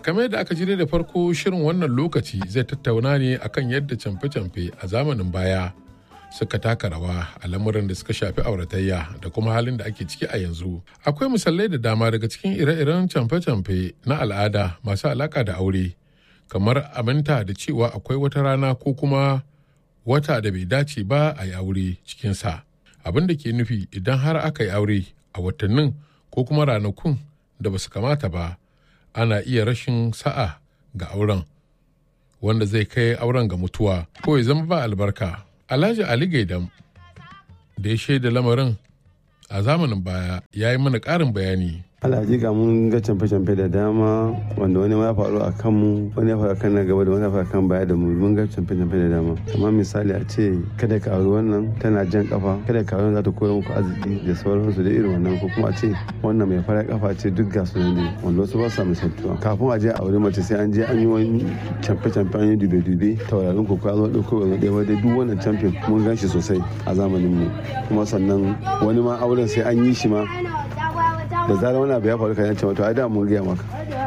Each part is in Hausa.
kamar yadda aka jire da farko shirin wannan lokaci zai tattauna ne akan yadda camfe-camfe a zamanin baya suka taka rawa a lamuran da suka shafi auratayya da kuma halin da ake ciki a yanzu akwai misalai da dama daga cikin ire-iren camfe-camfe na al'ada masu alaka da aure kamar aminta da cewa akwai wata rana ko kuma wata da bai dace ba a yi aure cikinsa abin da ke nufi idan har aka yi aure a watannin ko kuma ranakun da ba su kamata ba ana iya rashin sa'a ga auren wanda zai kai auren ga mutuwa ko ya zama ba albarka alhaji ali gaidam da ya shaida lamarin a zamanin baya ya yi mana ƙarin bayani alhaji ga mun ga camfe-camfe da dama wanda wani ya faru a kanmu wani ya faru a kan na gaba da wani ya faru a kan baya da mu mun ga camfe-camfe da dama kamar misali a ce kada ka auri wannan tana jan kafa kada ka auri za ta koya muku arziki da sauransu da irin wannan ko kuma a ce wannan mai fara kafa ce duk ga su ne wanda wasu ba su misaltuwa kafin a je a auri mace sai an je an yi wani camfe-camfe an yi dube-dube taurarin ku zo ɗauko wani ɗaya wadai duk wannan camfe mun gan shi sosai a zamanin mu kuma sannan wani ma auren sai an yi shi ma da zarar wani abu ya faru kan yace wato ai da mun gaya maka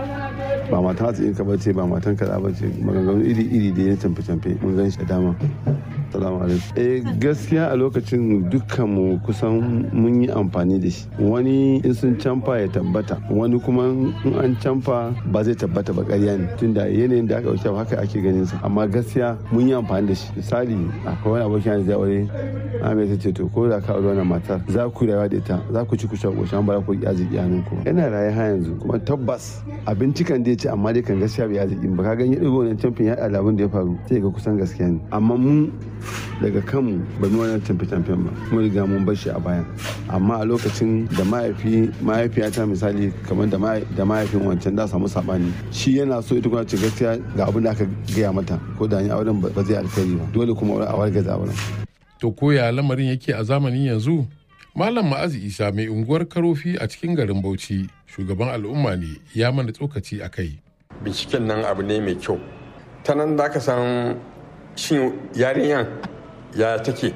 ba matan hatsi ka bace ba matan kaza bace maganganu iri iri da ya canfe canfe mun gan shi da dama salamu alaikum eh gaskiya a lokacin dukkan mu kusan mun yi amfani da shi wani in sun canfa ya tabbata wani kuma in an canfa ba zai tabbata ba ƙarya ne tunda yanayin da aka wuce haka ake ganin sa amma gaskiya mun yi amfani da shi misali akwai wani abokin da zai aure Ame ta ce to ko da ka aure wannan matar za ku rayuwa da ita za ku ci ku sha ƙoshin bara ku yi arziki hannun ku yana raye ha yanzu kuma tabbas abinci kan dai ce amma dai kan gaskiya bai arziki ba ka ganye ɗigo wannan camfin ya ɗala abin da ya faru sai ga kusan gaskiya ne amma mu daga kanmu ba mu wannan camfe camfen ba mun riga mun bar shi a baya amma a lokacin da mahaifi mahaifiyata misali kamar da mahaifin wancan da samu sabani shi yana so ita kuma ce gaskiya ga abin da aka gaya mata ko da ni auren ba zai alkhairi ba dole kuma a wargaza auren to koya lamarin yake a zamanin yanzu malam ma'azi isa mai unguwar karofi a cikin garin bauchi shugaban al'umma ne ya mana tsokaci a kai binciken nan abu ne mai kyau ta nan za ka san shin yarinyan ya take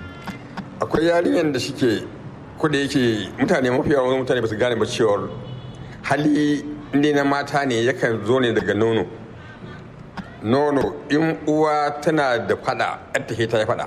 akwai yarinyan da suke kuda yake mutane mafi yawan mutane ba su gane ba cewar hali inda na mata ne yakan zo ne daga nono nono in uwa tana da fada ta ta yi fada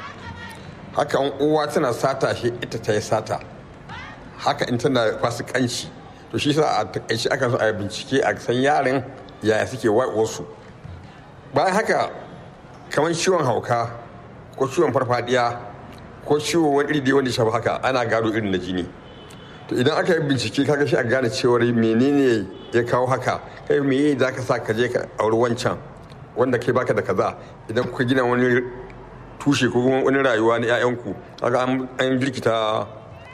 haka in uwa tana sata shi ita ta yi sata haka in tana fasikanci to shi sa a takaici aka so a bincike a san yaran yaya suke wasu bayan haka kamar ciwon hauka ko ciwon farfadiya ko ciwon wani iri wanda shafi haka ana gado irin na jini to idan aka yi bincike kaga shi a gane cewar menene ya kawo haka kai me za ka sa ka je ka auri wancan wanda kai baka da kaza idan kuka gina wani tushe ko kuma wani rayuwa na 'ya'yanku kaga an jirkita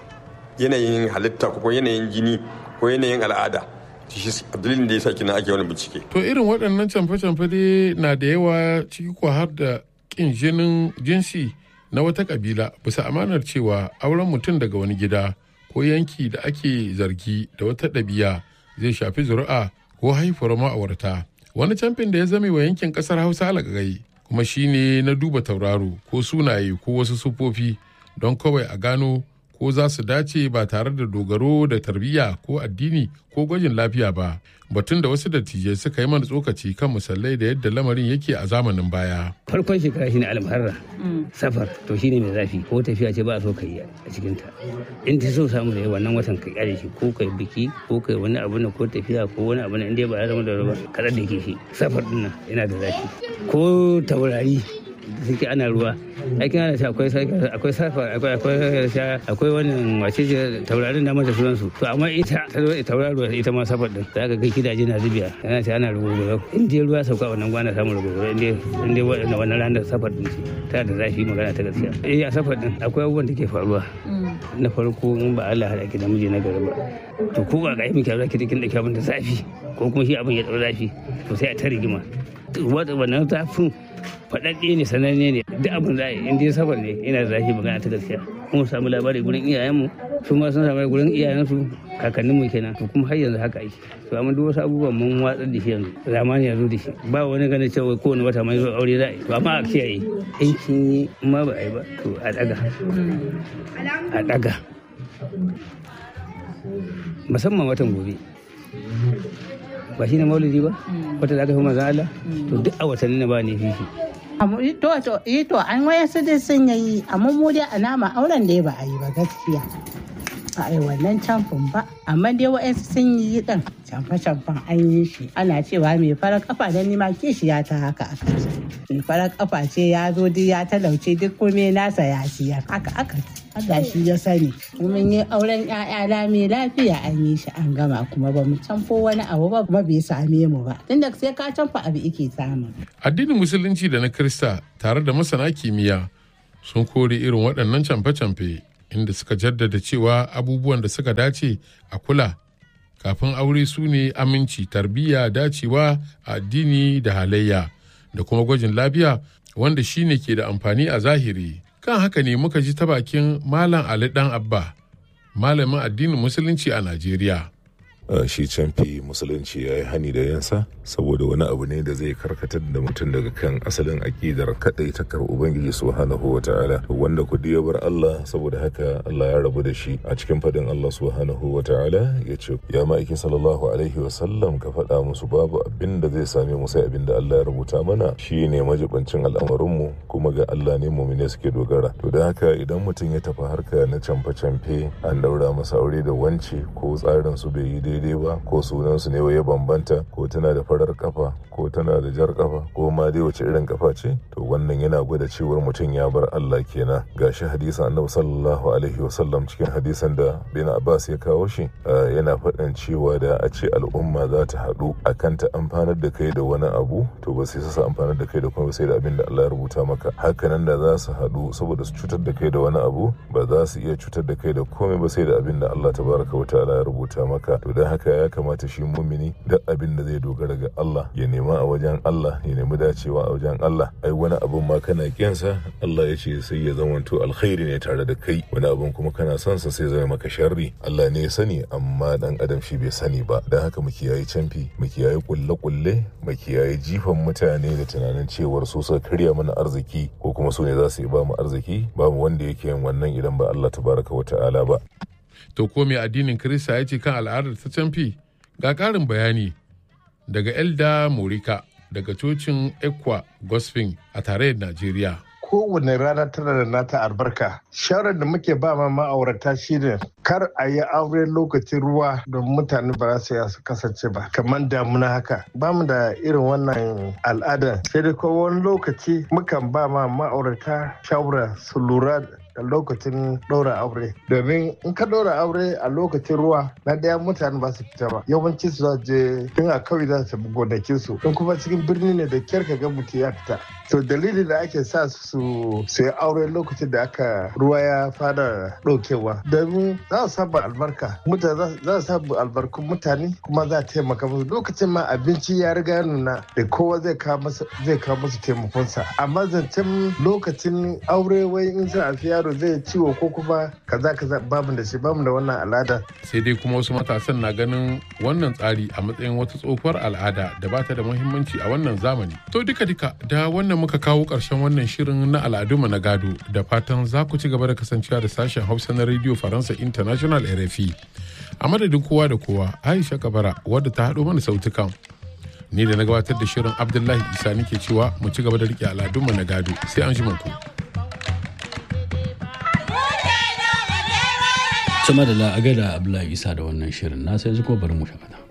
yanayin halitta ko yanayin jini ko yanayin al'ada shi dalilin da ya sa kina ake wani bincike to irin waɗannan camfe-camfe dai na da yawa ciki ko har da ƙin jinin jinsi na wata ƙabila bisa amanar cewa auren mutum daga wani gida ko yanki da ake zargi da wata ɗabi'a zai shafi zuri'a ko haifuwar ma'aurata wani camfin da ya zame wa yankin ƙasar hausa alagagai kuma shine na duba tauraro ko sunaye ko wasu sufofi don kawai a gano ko za su dace ba tare da dogaro da tarbiyya ko addini ko gwajin lafiya ba batun da wasu dattijai suka yi mana tsokaci kan misalai da yadda lamarin yake a zamanin baya farkon shekara shine almuharra safar to shine mai zafi ko tafiya ce ba a so ka yi a cikin ta in ta so samu da wannan watan ka kyale shi ko kai biki ko kai wani abu na ko tafiya ko wani abu na inda ba ya zama da ruwa kada da ke shi safar din nan yana da zafi ko taurari suke ana ruwa aikin ana sha akwai akwai safa akwai akwai sha akwai wannan wace ce taurarin da mata sunan su to amma ita ta zo tauraro ita ma safar din za ka ga gidaje na zubiya yana sha ana rubutu in dai ruwa sauka wannan gwana samun rubutu in dai in dai wannan wannan ranar safar din ce ta da zafi magana ta gaskiya eh a safar din akwai abubuwan da ke faruwa na farko in ba Allah hada ki da miji na gari ba to ko ba ga yi miki zaki kin da abin da zafi ko kuma shi abin ya dau zafi to sai a ta rigima wannan zafin faɗaɗɗe ne sananne ne duk abin da in dai sabar ne ina da zafi magana ta gaskiya kuma samu labari gurin iyayenmu su ma sun samu gurin iyayensu kakanninmu kenan to kuma har yanzu haka ake to amma duk wasu abubuwan mun watsar da shi yanzu zamani yanzu da shi ba wani ganin cewa kowane wata mai zo aure za a yi to amma a kiyaye in kin yi ma ba a yi ba to a daga a daga musamman watan gobe ba shi ne maulidi ba wata da aka fi manzan Allah to duk a watanni na ba ne fifi to to eh to an waya su dai sun yi amma mu dai a nama auren da ba a yi ba gaskiya a yi wannan camfin ba amma dai wa'yansu sun yi din camfe-camfen an yi shi ana cewa mai farar kafa da nima kishiya ta haka aka ce mai farar kafa ce ya zo duk ya talauce duk kome nasa ya siyar haka aka Allah shi ya sani mun yi auren ƴaƴa da mai lafiya an yi shi an gama kuma ba mu camfo wani abu ba kuma bai same mu ba tunda sai ka camfa abu ike samu addinin musulunci da na krista tare da masana kimiyya sun kore irin waɗannan camfe-camfe inda suka jaddada cewa abubuwan da suka dace a kula kafin aure su ne aminci tarbiyya dacewa a addini da halayya da kuma gwajin lafiya wanda shine ke da amfani a zahiri kan haka ne muka ji ta bakin malam ali dan abba malamin addinin musulunci a najeriya shi canfi musulunci ya yi hani da yansa saboda wani abu ne da zai karkatar da mutum daga kan asalin aƙidar kaɗai ta kar ubangiji subhanahu wa ta'ala wanda kudi ya bar Allah saboda haka Allah ya rabu da shi a cikin fadin Allah subhanahu wa ta'ala ya ce ya ma'aiki sallallahu alaihi wa sallam ka faɗa musu babu abin da zai same mu sai abin da Allah ya rubuta mana shi ne majibancin al'amarinmu kuma ga Allah ne mumine suke dogara to da haka idan mutum ya tafi harka na camfe-camfe an daura masa aure da wance ko tsarin su bai yi daidai ba ko sunansu ne ya bambanta ko tana da farar kafa ko tana da jar kafa ko ma dai wace irin kafa ce to wannan yana gwada cewar mutum ya bar Allah kenan gashi hadisan annabi sallallahu alaihi wasallam cikin hadisan da bin Abbas ya kawo shi yana faɗin cewa da a ce al'umma za ta haɗu akan ta amfanar da kai da wani abu to ba sai su amfanar da kai da kuma sai da abin da Allah ya rubuta maka hakanan da za su haɗu saboda su cutar da kai da wani abu ba za su iya cutar da kai da komai ba sai da abin da Allah tabaraka wa ta'ala ya rubuta maka to dan haka ya kamata shi mumini duk abin da zai dogara ga Allah ya nema a wajen Allah ya nemi dacewa a wajen Allah ai wani abun ma kana kiyansa Allah ya ce sai ya zamanto alkhairi ne tare da kai wani abun kuma kana son sa sai zama maka sharri Allah ne ya sani amma dan adam shi bai sani ba dan haka mu kiyaye canfi mu kiyaye kulle kulle mu kiyaye jifan mutane da tunanin cewar su suka karya mana arziki ko kuma su ne za su yi ba mu arziki babu wanda yake yin wannan idan ba Allah tabaraka wa ta'ala ba to ko mai addinin Kirista ya ce kan al'adar ta canfi ga ƙarin bayani daga Elda Morika daga cocin Ekwa Gospel a tarayyar Najeriya. kowane rana tana da nata albarka shawarar da muke ba ma ma'aurata shine kar a yi aure lokacin ruwa don mutane ba za su kasance ba kamar damuna haka ba mu da irin wannan al'ada sai dai ko wani lokaci mukan ba ma ma'aurata shawara su lura da lokacin ɗora aure domin in ka ɗora aure a lokacin ruwa na ɗaya mutane ba su fita ba yawanci su za je tun a kawai za su gonakin su in kuma cikin birni ne da kyar ka ga mutum ya fita to dalilin da ake sa su su yi aure lokacin da aka ruwa ya fara ɗaukewa domin za su samu albarka mutane za su samu albarkun mutane kuma za a taimaka musu lokacin ma abinci ya riga nuna da kowa zai kawo musu taimakonsa amma zancen lokacin aure wai in za a fi yaro yaro zai ciwo ko kuma kaza kaza bamu da shi bamu da wannan al'ada. Sai dai kuma wasu matasan na ganin wannan tsari a matsayin wata tsohuwar al'ada da ba ta da muhimmanci a wannan zamani. To duka duka da wannan muka kawo ƙarshen wannan shirin na al'adunmu na gado da fatan za ku ci gaba da kasancewa da sashen Hausa na Radio Faransa International RFI. A madadin kowa da kowa Aisha Kabara wadda ta haɗo mana sautukan. Ni da na gabatar da shirin Abdullahi Isa nake cewa mu ci gaba da riƙe al'adunmu na gado sai an shi ku. sama da la'aga da abdullahi isa da wannan shirin na sai kuma bari mu shakata